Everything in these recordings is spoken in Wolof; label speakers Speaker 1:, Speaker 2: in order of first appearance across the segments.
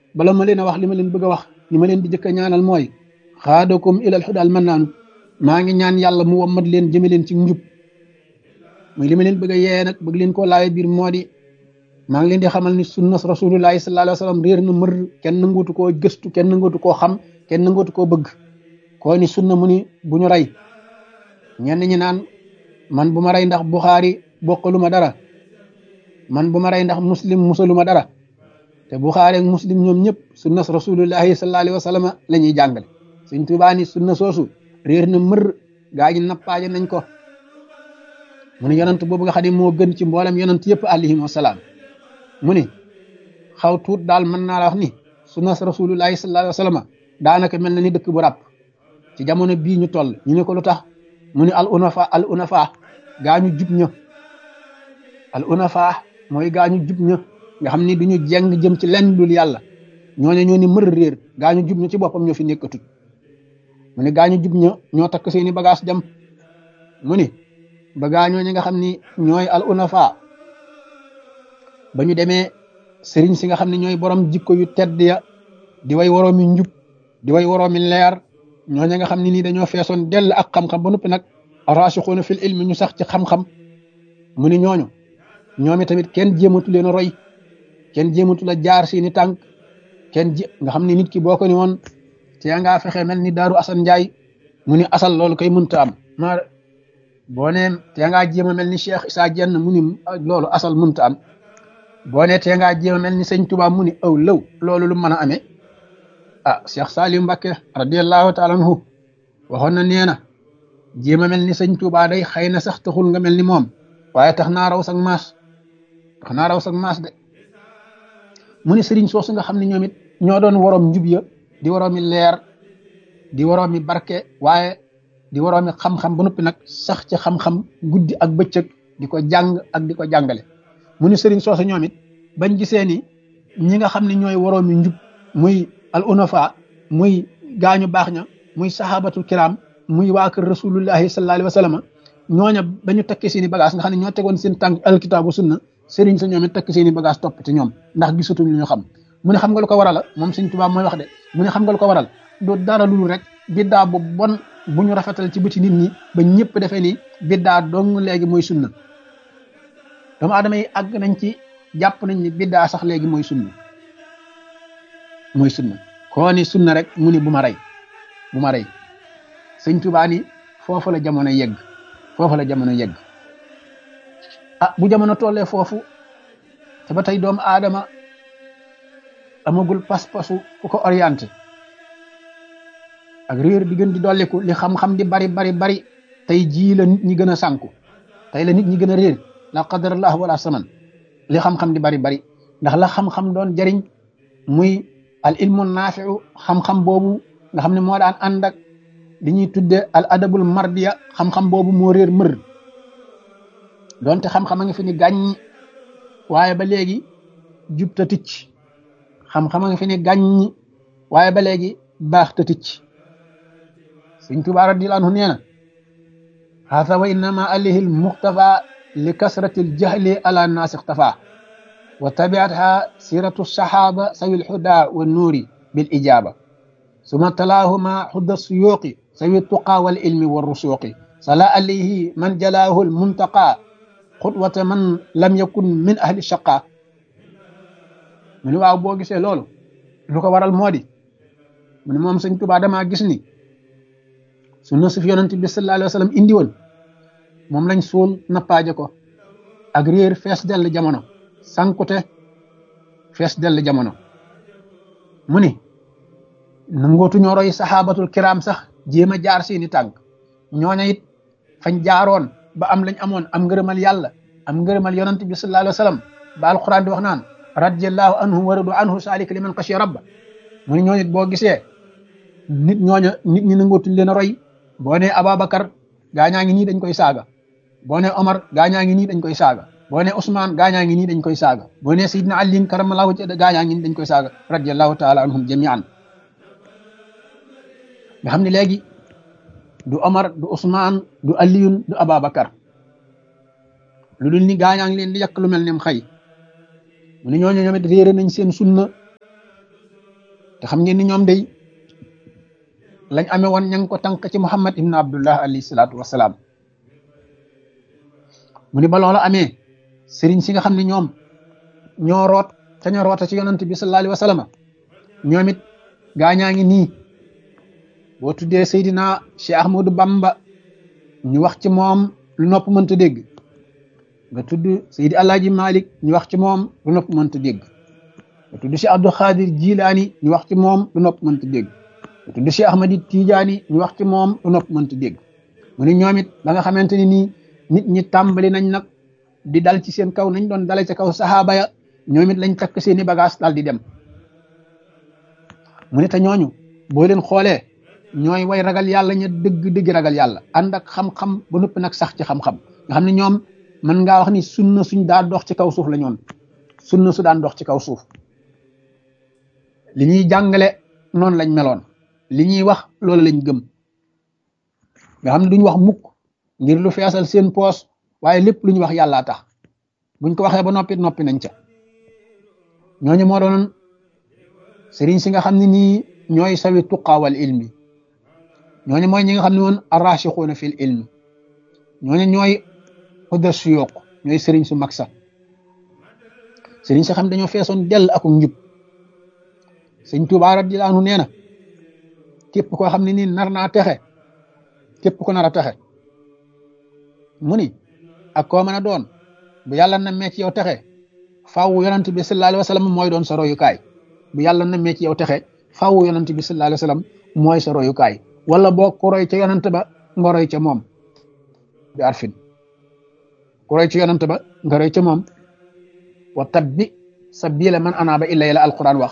Speaker 1: bala ma leen a wax li ma leen bëgg a wax li ma leen di jëkk a ñaanal mooy xaadakum ilal xudaal man naanu maa ngi ñaan yàlla mu wammat leen jëme leen ci njub muy li ma leen bëgg a yee nag bëgg leen koo laawe biir moo di maa ngi leen di xamal ni sunnas rasulullahi sallallahu alayhi wa sallam réer na mër kenn nangootu koo gëstu kenn nangootu koo xam kenn nangootu koo bëgg koo ni sunna mu ni bu ñu rey ñenn ñi naan man bu ma rey ndax buxaari bokkalu ma dara man bu ma rey ndax muslim musalu ma dara te buxaari ak muslim ñoom ñëpp sunnas rasulullahi sallallahu alayhi wa sallam la ñuy jàngale suñ tubaa ni sunna soosu réer na mër gaa ñi nappaaje nañ ko mu ne yonant boobu nga xam ne moo gën ci mboolem yonant yëpp alayhim wasalaam mu ni xaw tuut daal mën naa la wax ni sunnas rasulullahi sallallahu alayhi wa sallam daanaka mel na ni dëkk bu ràpp ci jamono bii ñu toll ñu ne ko lu tax mu ni al unafa al unafa gaañu jub ña al unafa mooy gaañu jub ña nga xam ni duñu jeng jëm ci lenn dul yàlla ñooñu ñoo ni mër réer gaañu jub ña ci boppam ñoo fi nekkatut mu ni gaañu jub ña ñoo takk seeni bagage dem mu ni ba gaañoo ñi nga xam ni ñooy al unafa ba ñu demee sëriñ si nga xam ne ñooy borom jikko yu tedd ya di way waroomi njub di way waroomi leer ñooñu nga xam ne nii dañoo feesoon dell ak xam-xam ba noppi nag raasixuuna fil ilmi ñu sax ci xam-xam mu ni ñooñu ñoomi tamit kenn jéematu leen a roy kenn jéematu la jaar seeni tànk kenn jé nga xam ne nit ki boo ko ni woon te ngaa fexe mel ni daaru asan njaay mu ni asal loolu koy mënta am ma boo nee te ngaa jéem a mel ni cheikh isaa jenn mu ni loolu asal mënta am boo nee te ngaa jéem a mel ni sëñ tubaab mu ni aw lëw loolu lu mën a amee ah cheikh Saliou Mbacké radiallahu taala anhu waxoon na nee na jéem a mel ni sëñ Tuubaa day xëy na sax taxul nga mel ni moom waaye tax naa raw sag maas tax naa raw sag maas de mu ne sëriñ soosu nga xam ne ñoom it ñoo doon waroom njub ya di waroomi leer di waroomi barke waaye di waroomi xam-xam ba noppi nag sax ci xam-xam guddi ak bëccëg di ko jàng ak di ko jàngale mu ne sëriñ soosu ñoom it bañ gisee ni ñi nga xam ne ñooy waroomi njub muy al unafa muy gaañu baax ña muy sahabatul kiram muy waa kër rasulullahi sallallahu alayhi wa sallam ñooña ba ñu takki seen i bagage nga xam ne ñoo tegoon seen tànk alkitaabu sunna sëriñ sa ñoom it takki seen i bagage topp ci ñoom ndax gisatuñ lu ñu xam mu ne xam nga lu ko waral moom sëñ Tuubaa mooy wax de mu ne xam nga lu ko waral du dara lu rek biddaa bu bon bu ñu rafetal ci bëti nit ñi ba ñëpp defee ni biddaa dong léegi mooy sunna doomu aadama yi àgg nañ ci jàpp nañ ni biddaa sax léegi mooy sunna mooy sunna koo ni sunna rek mu ni bu ma rey bu ma rey sëñ Tuubaa ni foofu la jamono yegg foofu la jamono yegg ah bu jamono tollee foofu te ba tey doomu aadama amagul pas-pasu ku ko orienté ak réer di gën di dolliku li xam-xam di bari bari bari tey jii la nit ñi gën a sànku tey la nit ñi gën a réer la qadarallah wala saman li xam-xam di bari bari ndax la xam-xam doon jariñ muy al ilmu naafiu xam-xam boobu nga xam ne moo daan ànd ak li ñuy tudde al adabul mardiya xam-xam boobu moo réer mër donte xam-xam a ngi fi ni gàññ waaye ba léegi jub ta ticc xam-xam a ngi fi ni gàññ waaye ba léegi baax ta ticc sëñ Tuubaa radiyallaahu anhu nee na haasa wa innama alayhi al muxtafa li kasrati al jahli ala naas ixtafa wa tabiatha siratu sahaba sawi al huda wa nuuri bil ijaba suma talaahuma xudda suyuuqi sawi tuqa wal ilmi wa rusuuqi sala alayhi man jalaahu al muntaqa xutwata man lam yakun min ahli shaqa mu ne waaw boo gisee loolu lu ko waral moo di mu ne moom sëñ Tuubaa damaa gis ni sunna su fi yonent bi sallallahu alayhi wa sallam indi woon moom lañ suul nappaaje ko ak réer fees dell jamono sankute fees dell jamono mu ni nangootu ñoo roy saxaabatul kiram sax jéem a jaar seeni tànk ñooña it fañ jaaroon ba am lañ amoon am ngërëmal yàlla am ngërëmal yonent bi sallallahu alayhi wa sallam ba alquran di wax naan radiyallahu anhu wa radu anhu saalika liman xashiya rabba mu ni ñooñu boo gisee nit ñooña nit ñi nangootuñ leen a roy boo nee Ababacar gaañaa ngi nii dañ koy saaga boo nee Omar gaañaa ngi nii dañ koy saaga boo nee Ousmane gaañaa ngi nii dañ koy saaga boo nee Seydina Ali karamallahu wajhahu gaañaa ngi nii dañ koy saaga radiyallahu taala anhum jamian nga xam ne léegi du Omar du Ousmane du Aliyun du Ababacar lu dul ni gaañaa ngi leen di yàq lu mel ne xëy mu ne ñooñu ñoom it réere nañ seen sunna te xam ngeen ni ñoom day lañ amee woon ña ngi ko tànk ci muhammad ibn abdullah alayhi salaatu wasalaam mu ni ba loola amee sëriñ si nga xam ne ñoom ñoo root te ñoo roota ci yonant bi sallallahu alayhi wa sallam ñoom it gaañaa ngi nii boo tuddee Seydina Cheikh Ahmadou Bamba ñu wax ci moom lu nopp mënta dégg nga tudd Seydi Alaaji Malik ñu wax ci moom lu nopp mënta dégg nga tudd Cheikh Abdou Khadir Jilaani ñu wax ci moom lu nopp mënta dégg nga tudd Cheikh Ahmadi Tijaani ñu wax ci moom lu nopp mënta dégg mu ne ñoom it ba nga xamante ni nii nit ñi tàmbali nañ nag di dal ci seen kaw nañ doon dale ca kaw saxaaba ya ñoom it lañ takk seeni bagage daal di dem mu ne te ñooñu boo leen xoolee ñooy way ragal yàlla ña dëgg dëgg ragal yàlla ànd ak xam-xam ba noppi nag sax ci xam-xam nga xam ne ñoom mën ngaa wax ni sunna suñ daan dox ci kaw suuf la ñoon sunna su daan dox ci kaw suuf li ñuy jàngale noonu lañ meloon li ñuy wax loolu lañ gëm nga xam ne duñ wax mukk ngir lu feesal seen poos waaye lépp lu ñu wax yàllaa tax buñ ko waxee ba noppi noppi nañ ca ñooñu moo doon sëriñ si nga xam ne nii ñooy sawi tuqaawal ilmi ñooñu mooy ñi nga xam ne woon arrachixuuna fil ilmi ñooñu ñooy xudda suyooq ñooy sëriñ su mag sax sëriñ si xam dañoo feesoon dell ak njub sëñ Tuubaa radiyallaahu anhu nee na képp koo xam ne nii nar naa texe képp ko nar a texe mu ni ak koo mën a doon bu yàlla na mee ci yow texe faaw yonent bi sallallaahu alayhi wa sallam mooy doon sa royukaay bu yàlla na mee ci yow texe faaw yonent bi sallallaahu alayhi wa sallam mooy sa royukaay wala boo ku roy ca yonent ba nga roy ca moom bi arfin ku roy ca yonent ba nga roy ca moom wa tabbi sabila man anaaba illa la alquran wax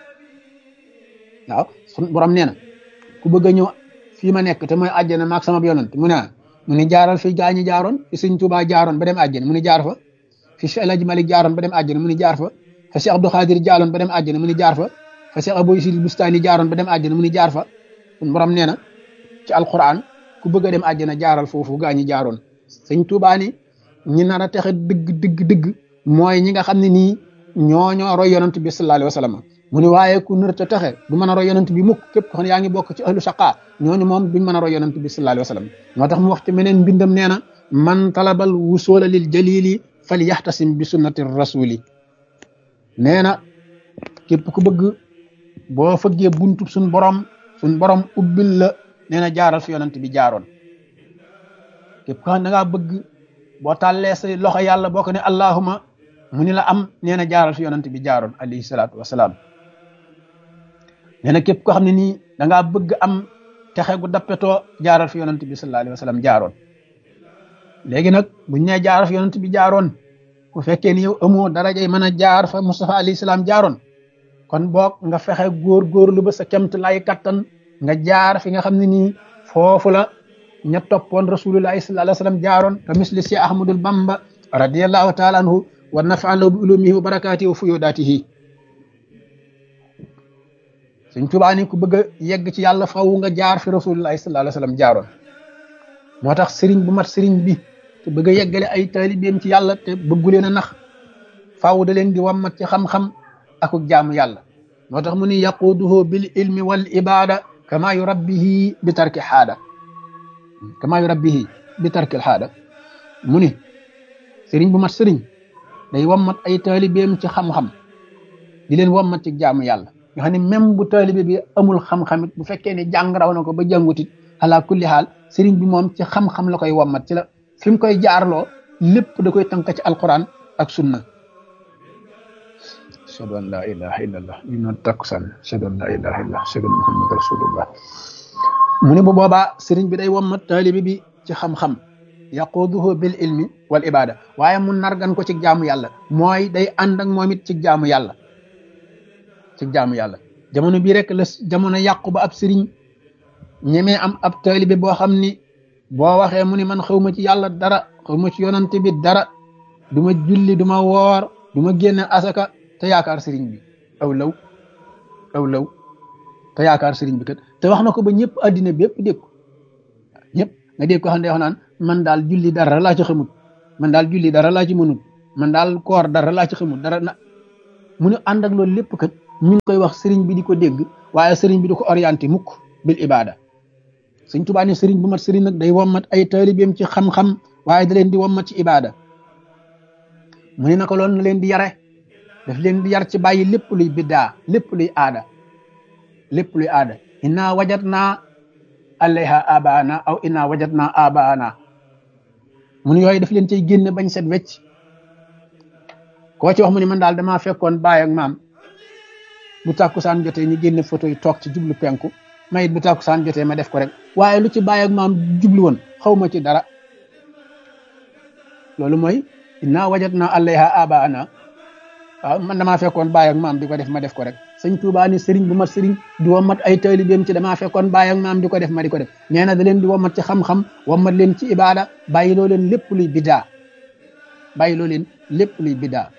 Speaker 1: waaw sun borom nee na ku bëgg a ñëw fii ma nekk te mooy àjjana maag sama yonent mu ne mu ni jaaral fi gaa ñi jaaroon fi sëñ Tuubaa jaaroon ba dem àjjana mu ni jaar fa fi Cheikh El Hadj Malick jaaroon ba dem àjjana mu ni jaar fa fa Cheikh Abdou Khadir jaaroon ba dem àjjana mu ni jaar fa fa Cheikh Abou Isil Bustani jaaroon ba dem àjjana mu ni jaar fa sun borom nee na ci alquran ku bëgg a dem àjjana jaaral foofu gaa ñi jaaroon sëñ Tuubaa ni ñi nar a texe dëgg dëgg dëgg mooy ñi nga xam ne nii ñoo ñoo roy yonent bi sallallahu alayhi wa sallam mu ni waaye ku nar a texe du mën a roy yonent bi mukk képp ko xam ne yaa ngi bokk ci ahlu shaqa ñooñu moom duñ mën a roy yonent bi sallallahu alayhi wa sallam moo tax mu wax ci meneen mbindam nee na man talabal wusula lil jalili fal yaxtasim bi sunnati rasuli nee na képp ku bëgg boo fëggee buntu suñ borom suñ borom ubbil la nee na jaaral fi yonent bi jaaroon képp ko xam ne da ngaa bëgg boo tàllee say loxo yàlla boo ko ne allahuma mu ni la am nee na jaaral fi yonent bi jaaroon alayhi salaatu wasalaam nee na képp koo xam ne nii da ngaa bëgg am texe gu dappetoo jaaral fi yonent bi sallallahu alayhi wa sallam jaaroon léegi nag buñ nee jaaral fi yonent bi jaaroon bu fekkee ni yow amoo darajay mën a jaar fa Mustafa alayhi salaam jaaroon kon boog nga fexe góor góorlu ba sa kemt lay kattan nga jaar fi nga xam ne nii foofu la ña toppoon rasulullahi sallallahu alayhi wa sallam jaaroon te misli si ahmadul bamba radiallahu taala anhu wa nafaan lahu bi ulumihi wa barakaatihi wa fuyudaatihi Sëñ Tuubaa ni ku bëgg a yegg ci yàlla faw nga jaar fi rasulullahi sallallahu alayhi wa sallam jaaroon moo tax sëriñ bu mat sëriñ bi te bëgg a yeggale ay taalibeem ci yàlla te bëggu leen a nax faw da leen di wammat ci xam-xam ak jaamu yàlla moo tax mu ni yaquduhu bil ilmi wal ibada kama yurabbihi bi tarki xaada kama yurabbihi bi tarki xaada mu ni sëriñ bu mat sëriñ day wammat ay taalibeem ci xam-xam di leen wammat ci jaamu yàlla nga xam ne même bu taalibe bi amul xam-xam it bu fekkee ne jàng raw na ko ba jàngutit ala kulli xaal sëriñ bi moom ci xam-xam la koy wammat ci la fi mu koy jaarloo lépp da koy tënk ci alquran ak sunna ashhadu an la ilaha illallah ñu noon takkusaan ashhadu an la ilaha illallah ashhadu an muhammad rasulullah mu ne bu boobaa sëriñ bi day wammat taalibe bi ci xam-xam yaquduhu bil ilmi wal ibada waaye mu nargan ko ci jaamu yàlla mooy day ànd ak moom it ci jaamu yàlla ci jaamu yàlla jamono bii rek la jamono yàqu ba ab sëriñ ñemee am ab taalibe boo xam ni boo waxee mu ni man xaw ma ci yàlla dara xaw ma ci yonante bi dara du ma julli du ma woor du ma génne asaka te yaakaar sëriñ bi aw law aw law te yaakaar sëriñ bi kat te wax na ko ba ñëpp addina bépp dégg ko ñëpp nga dégg ko xam ne wax naan man daal julli dara laa ci xamut man daal julli dara laa ci mënut man daal koor dara laa ci xamut dara na mu ne ànd ak loolu lépp kat mi ngi koy wax sëriñ bi di ko dégg waaye sëriñ bi di ko orienté mukk bil ibada sëñ Tuubaa ne sëriñ bu mat sëriñ nag day wommat ay taalibeem ci xam-xam waaye da leen di wommat ci ibada mu ne naka loolu na leen di yare daf leen di yar ci bàyyi lépp luy biddaa lépp luy aada lépp luy aada inna wajatna alayha abaana aw inna wajatna abaana mun yooyu daf leen cay génne bañ set wecc koo ci wax mu ne man daal damaa fekkoon baay ak maam bu tàkkusaan jotee ñu génne photo yi toog ci jublu penku ma it bu tàkkusaan jotee ma def ko rek waaye lu ci baay ak maam jublu woon xaw ma ci dara loolu mooy inna wajatna alayha abaana waaw man damaa fekkoon baay ak maam di ko def ma def ko rek sëñ Tuubaa ni sëriñ bu mat sëriñ di womat ay taalibeem ci damaa fekkoon baay ak maam di ko def ma di ko def nee na da leen di womat ci xam-xam womat leen ci ibaada bàyyi loo leen lépp luy biddaa bàyyi loo leen lépp luy biddaa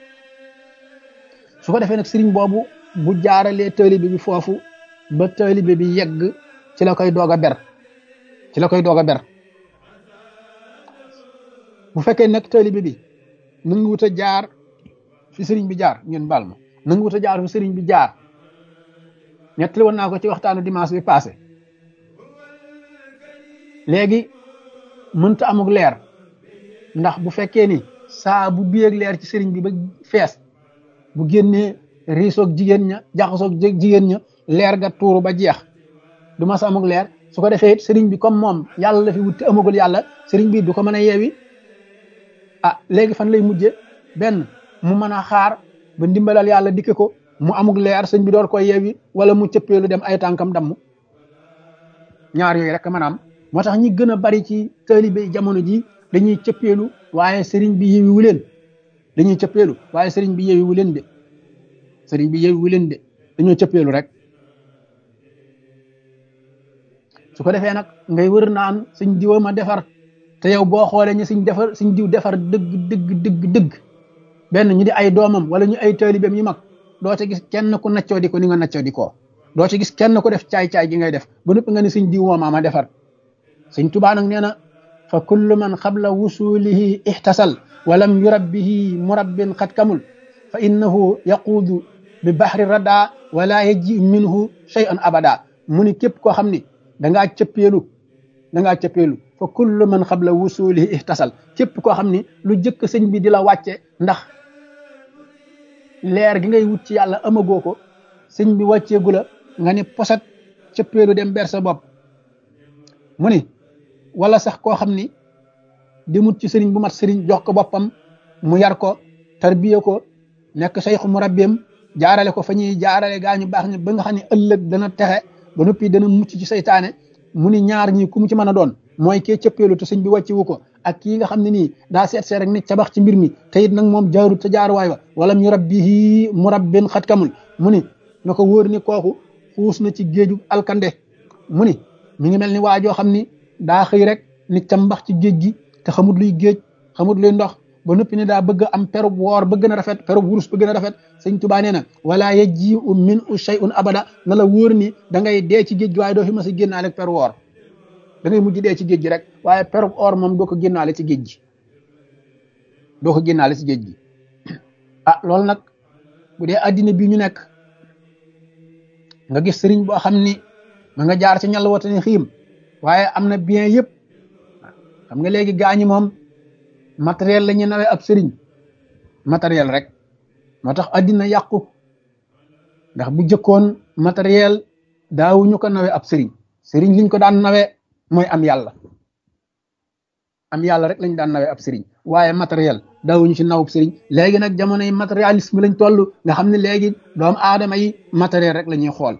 Speaker 1: su ko defee nag sëriñ boobu bu jaaralee taalibe bi foofu ba taalibe bi yegg ci la koy doog a ber ci la koy doog a ber bu fekkee nag taalibe bi nangu wut a jaar fi sëriñ bi jaar ngeen baal ma nangu wut a jaar fi sëriñ bi jaar ñettali woon naa ko ci waxtaanu dimanche bi passé léegi mënta amuk leer ndax bu fekkee ni saa bu biyeeg leer ci sëriñ bi ba fees bu génnee riisoog jigéen ña jaxasoog jigéen ña leer ga tuuru ba jeex du ma sa amuk leer su ko defee it sëriñ bi comme moom yàlla la fi wut te amagul yàlla sëriñ bi du ko mën a yeewi ah léegi fan lay mujje benn mu mën a xaar ba ndimbalal yàlla dikke ko mu amuk leer sëñ bi door koy yeewi wala mu cëppeelu dem ay tànkam damm ñaar yooyu rek maanaam moo tax ñi gën a bari ci taalibe jamono ji dañuy cëppeelu waaye sëriñ bi yeewiwu leen dañuy cëppeelu waaye sëriñ bi yeewiwu leen de sëriñ bi yeewiwu leen de dañoo cëppeelu rek su ko defee nag ngay wër naan suñ diwa ma defar te yow boo xoolee ñu suñ defar suñ diw defar dëgg dëgg dëgg dëgg benn ñu di ay doomam wala ñu ay taalibeem yu mag doo ci gis kenn ku naccoo di ko ni nga naccoo di ko doo ci gis kenn ku def caay-caay gi ngay def ba noppi nga ni suñ diw moom ma defar suñ tubaa nag nee na fa kullu man qabla wusulihi ihtasal walam yurabbihi murabbin xat kamul fa innahu yaquudu bi bahri rada wala yaji minhu shay'an abada mu ni képp koo xam ni dangaa cëppeelu dangaa cëppeelu fa kullu man qabla wusulihi ihtasal képp koo xam ni lu jëkk sëñ bi di la wàcce ndax leer gi ngay wut ci yàlla amagoo ko sëñ bi wàcceegu la nga ni posat cëppeelu dem ber sa bopp mu ni wala sax koo xam ni di mut ci sëriñ bu mat sëriñ jox ko boppam mu yar ko tarbiya ko nekk sayxu mu rabbeem jaarale ko fa ñuy jaarale gaa ñu baax ñi ba nga xam ne ëllëg dana texe ba noppi dana mucc ci saytaane mu ni ñaar ñi ku mu ci mën a doon mooy kee cëppeelu te sëñ bi wàccewu ko ak kii nga xam ne nii daa seet seet rek ni cabax ci mbir mi te it nag moom jaarut te jaaruwaay wa wala ñu rabbihi murabbin xat kamul mu ni na ko wóor ni kooku xuus na ci géeju alkande mu ni mi ngi mel ni waajoo xam ni daa xëy rek ni cambax ci géej gi te xamut luy géej xamut luy ndox ba noppi ne daa bëgg am perub woor ba gën a rafet perub wurus ba gën a rafet sëñ Tuubaa nee na wala yaji u min u shay'un abada na la wóor ni da ngay dee ci géej gi waaye doo fi mas a génnaale ak peru woor da ngay mujj dee ci géej gi rek waaye perub or moom doo ko génnaale ci géej gi doo ko génnaale ci géej gi ah loolu nag bu dee addina bi ñu nekk nga gis sëriñ boo xam ni ma nga jaar ci ñal wata ni xiim waaye am na bien yëpp xam nga léegi gaañi moom matériel la ñu nawee ab sëriñ matériel rek moo tax addina yàqu ndax bu jëkkoon matériel daawuñu ko nawee ab sëriñ sëriñ liñ ko daan nawee mooy am yàlla am yàlla rek lañ daan nawee ab sëriñ waaye matériel daawuñu ci nawub sëriñ léegi nag jamono yi matérialisme lañ toll nga xam ne léegi doomu aadama yi matériel rek la ñuy xool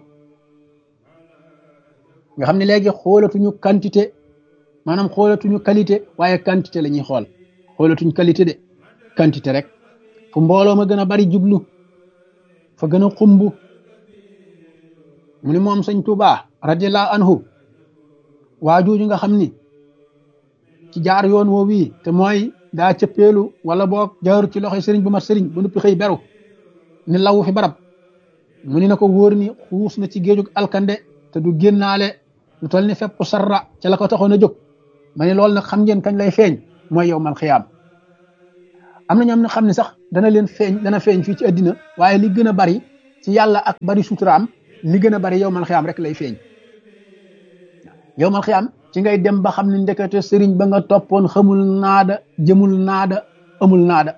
Speaker 1: nga xam ne léegi xoolatuñu quantité maanaam xoolatuñu qualité waaye quantité la ñuy xool xoolatuñ qualité de quantité rek fu mbooloo ma gën a bari jublu fa gën a xumb mu ni moom sëñ Tuubaa radiyallahu anhu waa jooju nga xam ni ci jaar yoon woo wii te mooy daa cëppeelu wala boog jaaru ci loxoy sëriñ bu mat sëriñ bu nuppi xëy beru ni lawu fi barab mu ni na ko wóor ni xuus na ci géejug alkande te du génnaale lu toll ni fepp sarra ca la ko taxoon a jóg ma ne loolu nag xam ngeen kañ lay feeñ mooy yow mal xiyaam am na ñoom ne xam ne sax dana leen feeñ dana feeñ fii ci addina waaye li gën a bari ci ci yàlla ak bari suturaam li gën a bari yow mal xiyaam rek lay feeñ yow mal xiyaam ci ngay dem ba xam ne ndekete sëriñ ba nga toppoon xamul naada jëmul naada amul naada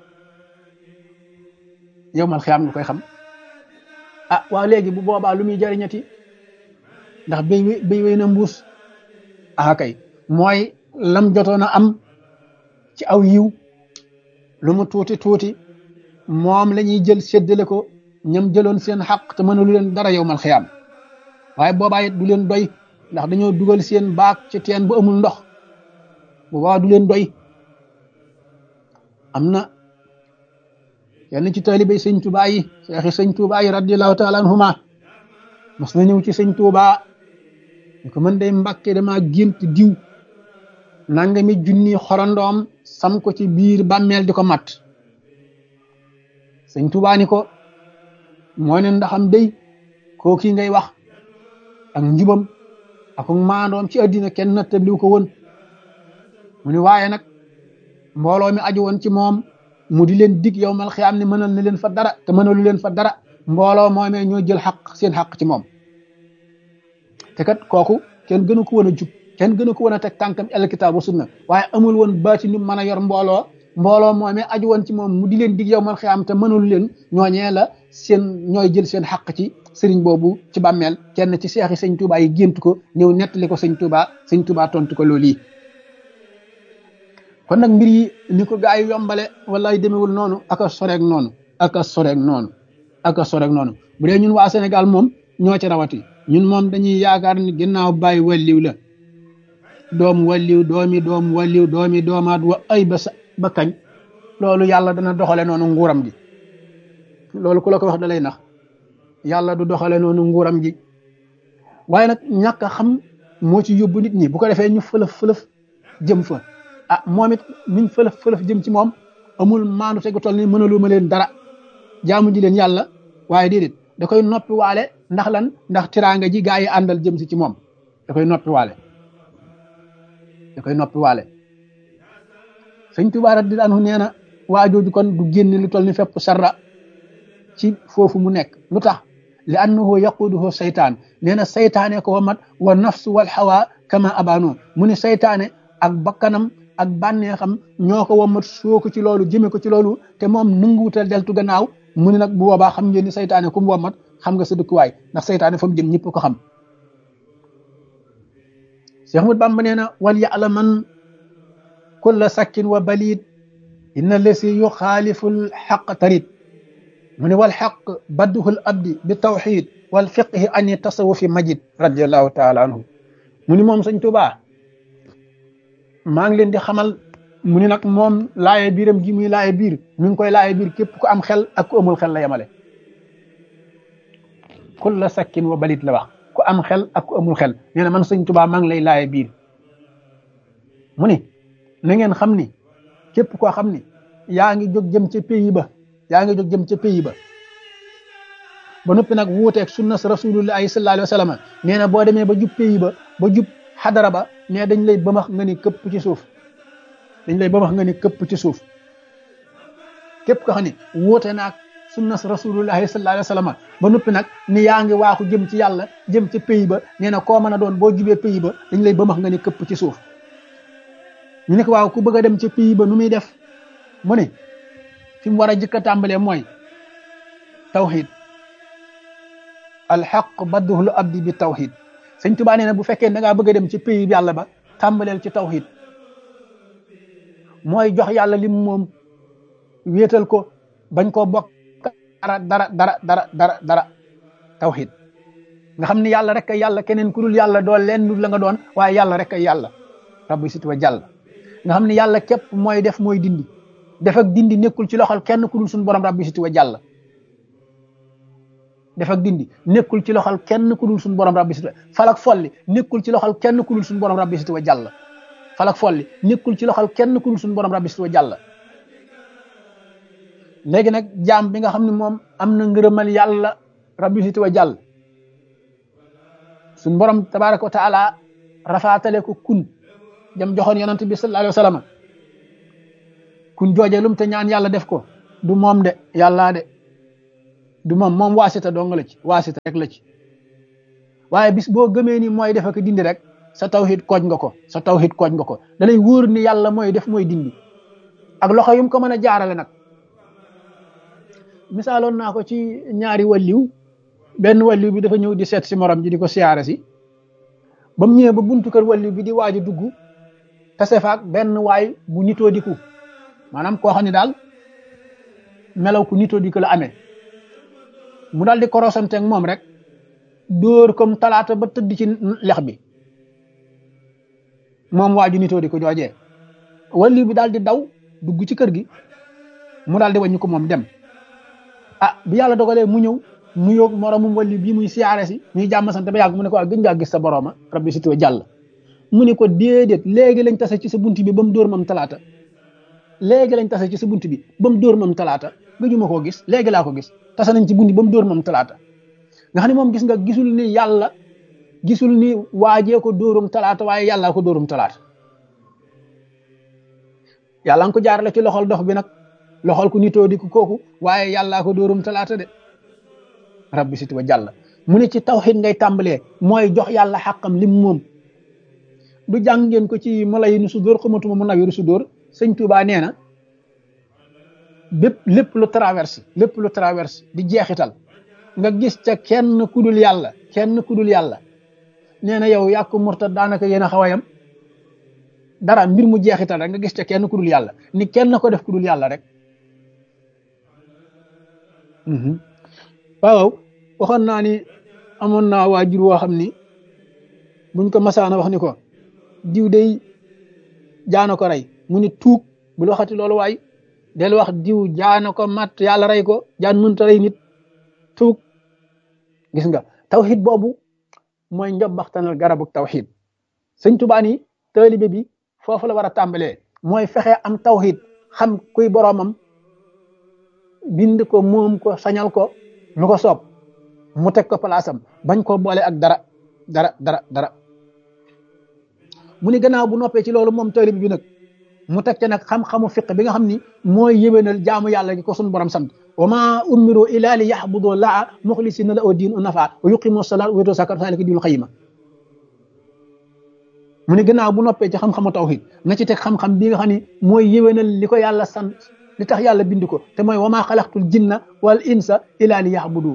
Speaker 1: yow mal xiyaam nga koy xam ah waaw léegi bu boobaa lu muy jariñati ndax béy béy wéy na mbuus ah kay mooy lam jotoon a am ci aw yiw lu mu tuuti tuuti moom la ñuy jël séddale ko ñam jëloon seen xaq te mënalu leen dara yow mal xiyaam waaye boobaa it du leen doy ndax dañoo dugal seen baak ci teen bu amul ndox boobaa du leen doy am na yenn ci taalibey sëñ Tuubaa yi seexi sëñ Tuubaa yi radiallahu taala anhuma mas na ñëw ci sëñ Tuubaa ñu ko mën day mbàkke dama gént diw nangami junni xorondoom sam ko ci biir bàmmeel di ko mat sëñ Tuubaa ni ko moo ne ndaxam day koo kii ngay wax ak njubam ak maandoom ci àddina kenn nattabliw ko woon mu ni waaye nag mbooloo mi aju woon ci moom mu di leen dig yow mal xiyaam ne mënal na leen fa dara te mënalu leen fa dara mbooloo moomee ñoo jël xaq seen xaq ci moom te kat kooku kenn gënu ko woon a jub kenn gënu ko woon a teg tànkam el kitaab wa sunna waaye amul woon baati nu mën a yor mbooloo mbooloo moomee aju woon ci moom mu di leen dig yow mal xiyaam te mënalu leen ñooñee la seen ñooy jël seen xaq ci sëriñ boobu ci bàmmeel kenn ci seexi sëñ Tuubaa yi gént ko ñëw nettali ko sëñ Tuubaa sëñ Tuubaa tontu ko loolu yi kon nag mbir yi ni ko gaa yi yombale wallaay demewul noonu aka soreeg noonu aka soreeg noonu aka soreeg noonu bu dee ñun waa Sénégal moom ñoo ci rawati ñun moom dañuy yaakaar ni ginnaaw bàyyi walliw la doom walliw doomi doom walliw doomi doomaat wa ay ba sa ba kañ loolu yàlla dana doxale noonu nguuram gi loolu ku la ko wax da lay nax yàlla du doxale noonu nguuram gi waaye nag ñàkk a xam moo ci yóbbu nit ñi bu ko defee ñu fëlëf fëlëf jëm fa ah moom it niñ fëlëf fëlëf jëm ci moom amul maandu tegu toll ni mënalu ma leen dara jaamu ji leen yàlla waaye déedéet da koy noppi waale ndax lan ndax tiraanga ji gaa yi àndal jëm si ci moom da koy noppi waale da koy noppi waale sëñ Tuubaa radiyallaahu anhu nee na waa jooju kon du génne lu toll ni fépp sarra ci foofu mu nekk lu tax li annahu yaquduhu saytaan nee na saytaane ko wamat wa nafsu wal hawa kama abano mu ni saytaane ak bakkanam ak bànneexam ñoo ko wamat soo ko ci loolu jëme ko ci loolu te moom nanguwutal deltu gannaaw mu ni nag bu boobaa xam ngeen ni saytaane ku mu wamat xam nga sa dëkkuwaay ndax saytaane fa mu jëm ñëpp ko xam Cheikh Ahmad Bamba nee na wal ya'laman kulla sakkin wa balid inna lesi yuxaaliful xaq tarit mu ne wal xaq badduhul abdi bi tawxid wal fiqhi ani tasawufi majid radiallahu taala anhu mu ni moom sëñ Tuubaa maa ngi leen di xamal mu ni nag moom laaye biiram gi muy laaye biir mi ngi koy laaye biir képp ku am xel ak ku amul xel la yemale kulla sakkin wa balit la wax ku am xel ak ku amul xel nee na man sëñ Tuubaa maa ngi lay laaye biir mu ni na ngeen xam ni képp koo xam ni yaa ngi jóg jëm ca pays ba yaa ngi jóg jëm ca pays ba ba noppi nag wuuteeg sunna sa rasulullahi sallallahu alayhi wa sallam nee na boo demee ba jub pays ba ba jub xadara ba nee dañ lay bëmax nga ni këpp ci suuf dañ lay bëmax nga ni këpp ci suuf képp ko xam ne wuute naag sunna sa rasulullahi sallallahu alayhi wa sallam ba noppi nag ni yaa ngi waaxu jëm ci yàlla jëm ca pays ba nee na koo mën a doon boo jubee pays ba dañ lay bëmax nga ni këpp ci suuf ñu ne ko waaw ku bëgg a dem ca pays ba nu muy def mu ne fi mu war a jëkk a tàmbalee mooy tawxid alxaq badduhul abdi bi tawxid sëñ Tuubaa nee na bu fekkee da ngaa bëgg a dem ci pays bi yàlla ba tàmbaleel ci tawxid mooy jox yàlla lim moom wéetal ko bañ koo bokk dara dara dara dara dara dara tawxid nga xam ne yàlla rek ay yàlla keneen ku dul yàlla doon leen lu la nga doon waaye yàlla rek ay yàlla rabbi sit wa jàll nga xam ne yàlla képp mooy def mooy dindi def ak dindi nekkul ci loxol kenn ku dul suñu borom rabbi siti wa jàll def ak dindi nekkul ci loxol kenn ku dul suñu borom rabbi siti wa falak folli nekkul ci loxol kenn ku dul suñu borom rabbi siti wa jàll falak folli nekkul ci loxol kenn ku dul suñu borom rabbi siti wa jàll léegi nag jaam bi nga xam ne moom am na ngërëmal yàlla rabbi siti wa jàll suñu borom tabaraka wa taala rafaatale ko kun jam joxoon yonent bi sallallahu alayhi wa sallam kun jooje lum te ñaan yàlla def ko du moom de yàllaa de du moom moom waasita dong la ci waasita rek la ci waaye bis boo gëmee ni mooy def ak dindi rek sa tawhid kooj nga ko sa tawhid kooj nga ko da lay wóor ni yàlla mooy def mooy dindi ak loxo yum ko mën a jaarale nag misaaloon naa ko ci ñaari walliw benn walliw bi dafa ñëw di seet si morom ji di ko siyaare si ba mu ñëwee ba buntu kër walliw bi di waaj a dugg tase faak benn waay bu nitoo diku maanaam koo xam ne daal melaw ku nitoo diku la amee mu daal di korosante ak moom rek dóor comme talaata ba tëdd ci lex bi moom waaju nitoo diku joojee walliw bi daal di daw dugg ci kër gi mu daal di wàññi ko moom dem ah bi yàlla dogalee mu ñëw mu yóog moromum walli bii muy siyaare si ñuy jàmm sant ba yàgg mu ne ko waa gën ngaa gis sa boroma rabbi sitoo jàll mu ne ko déedéet léegi lañ tase ci sa bunt bi ba mu dóor mam talaata léegi lañ tase ci sa bunt bi ba mu dóor mam talaata gëjuma koo gis léegi laa ko gis tase nañ ci bunt bi ba mu dóor mam talaata nga xam ne moom gis nga gisul ni yàlla gisul ni waajee ko dóorum talaata waaye yàllaa ko dóorum talaata yàlla nga ko jaarale ci loxol dox bi nag loxol ku nitoo di ko kooku waaye yàllaa ko dóorum talaata de rabbi siti wa jàll mu ne ci tawxid ngay tàmbalee mooy jox yàlla xàqam lim moom du jàng ngeen ko ci mala yi nu su dóor xamatuma mu nawiru su dóor sëñ Tuubaa nee na bépp lépp lu traverse lépp lu traverse di jeexital nga gis ca kenn kudul yàlla kenn kudul yàlla nee na yow yàqu murtad daanaka yéen a xaw a yam dara mbir mu jeexital rek nga gis ca kenn kudul yàlla ni kenn ko def kudul yàlla rek waaw waxoon naa ni amoon naa waajur woo xam ni buñ ko masaana wax ni ko diw day jaana ko rey mu ni tuug bul waxati loolu waay del wax diw jaana ko mat yàlla rey ko jaan mënta rey nit tuug gis nga tawxid boobu mooy njobbaxtanal garabu tawxid sëñ Tuubaa ni taalibe bi foofu la war a tàmbalee mooy fexe am tawxid xam kuy boroomam bind ko moom ko sañal ko lu ko soob mu teg ko palaasam bañ koo boole ak dara dara dara dara mu ni gannaaw bu noppee ci loolu moom taalib bi nag mu teg ca nag xam-xamu fiq bi nga xam ni mooy yéwénal jaamu yàlla gi ko sun borom sant wa ma umiru ila li yaxbudu laa muxlisina la oo diin u nafa wa yuqimu salaat wa yutu zakat zalika diinul xayima mu ni gannaaw bu noppee ci xam-xamu tawhid na ci teg xam-xam bi nga xam ni mooy yéwénal li ko yàlla sant li tax yàlla bind ko te mooy wa maa xalaqtul jinna wal insa ila li yaxbudu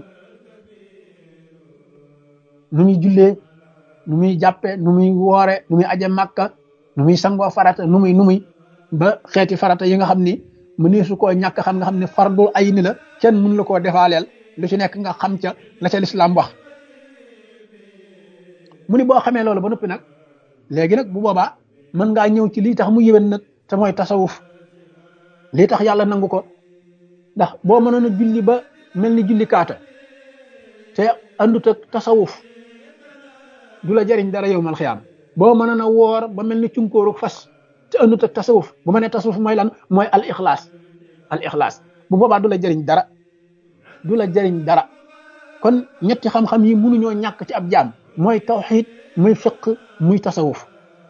Speaker 1: nu muy jullee nu muy jàppe nu muy woore nu muy aje màkka nu muy sangoo farata nu muy nu muy ba xeeti farata yi nga xam ni mu ne su koo ñàkk xam nga xam ne fardul ay ni la kenn mun la koo defaaleel lu ci nekk nga xam ca la ca lislaam wax mu ni boo xamee loolu ba noppi nag léegi nag bu boobaa mën ngaa ñëw ci lii tax mu yéwén nag te mooy tasawuf lii tax yàlla nangu ko ndax boo mënoon a julli ba mel ni julli kaata te andut ak tasawuf du la jariñ dara yow mal xiyaam boo mënoon a woor ba mel ni cunkóoru fas te andut ak tasawuf bu ma nee tasawuf mooy lan mooy al ixlaas al ixlaas bu boobaa du la jariñ dara du la jariñ dara kon ñetti xam-xam yi mënuñoo ñàkk ci ab jaam mooy tawxid muy fiq muy tasawuf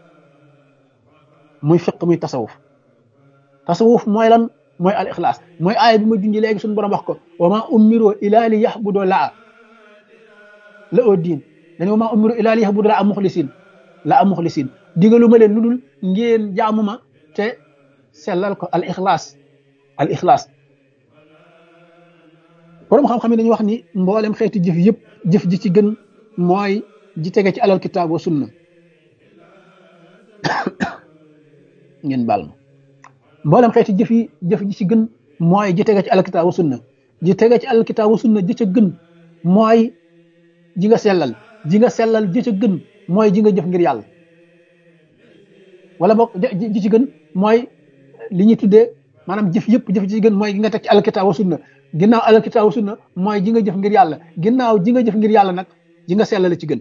Speaker 1: muy fiq muy tasawuf tasawuf mooy lan mooy al ixlaas mooy aaya bi ma junji léegi suñu borom wax ko wa ma umiru ila li yaxbudo laa la oo diin dañu wa ma umiru ila li yaxbudo laa muxlisin la a muxlisin digalu ma leen lu dul ngeen jaamu ma te sellal ko al ixlaas al ixlaas borom xam-xam yi dañuy wax ni mboolem xeeti jëf yëpp jëf ji ci gën mooy ji tege ci alal kitaab wa sunna ngeen baal ma mboolem xeeti jëf yi jëf ji ci gën mooy ji tege ci alal kitaab wa sunna ji tege ci alal kitaab wa sunna ji ca gën mooy ji nga sellal ji nga sellal ji ca gën mooy ji nga jëf ngir yàlla wala boog ji ci gën mooy li ñuy tuddee maanaam jëf yëpp jëf ji ci gën mooy gi nga teg ci alal kitaab wa sunna ginnaaw alal kitaab wa sunna mooy ji nga jëf ngir yàlla ginnaaw ji nga jëf ngir yàlla nag ji nga sellal ci gën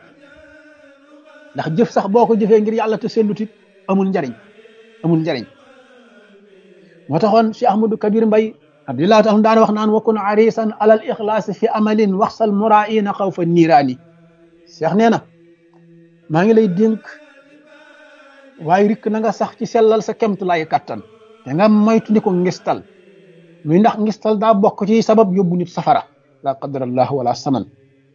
Speaker 1: ndax jëf sax boo ko jëfee ngir yàlla te sellutit amul njariñ amul njariñ moo taxoon Cheikh Ahmadou Kabir Mbay abdillah taala daan wax naan wakun arisan alal ixlaasi fi amalin waxsal muraina xaw fa niiraani Cheikh nee na maa ngi lay dénk waaye rikk na nga sax ci sellal sa kemt lay kattan te nga moytu ni ko ngistal muy ndax ngistal daa bokk ci sabab yóbbu nit safara la qadarallah wala saman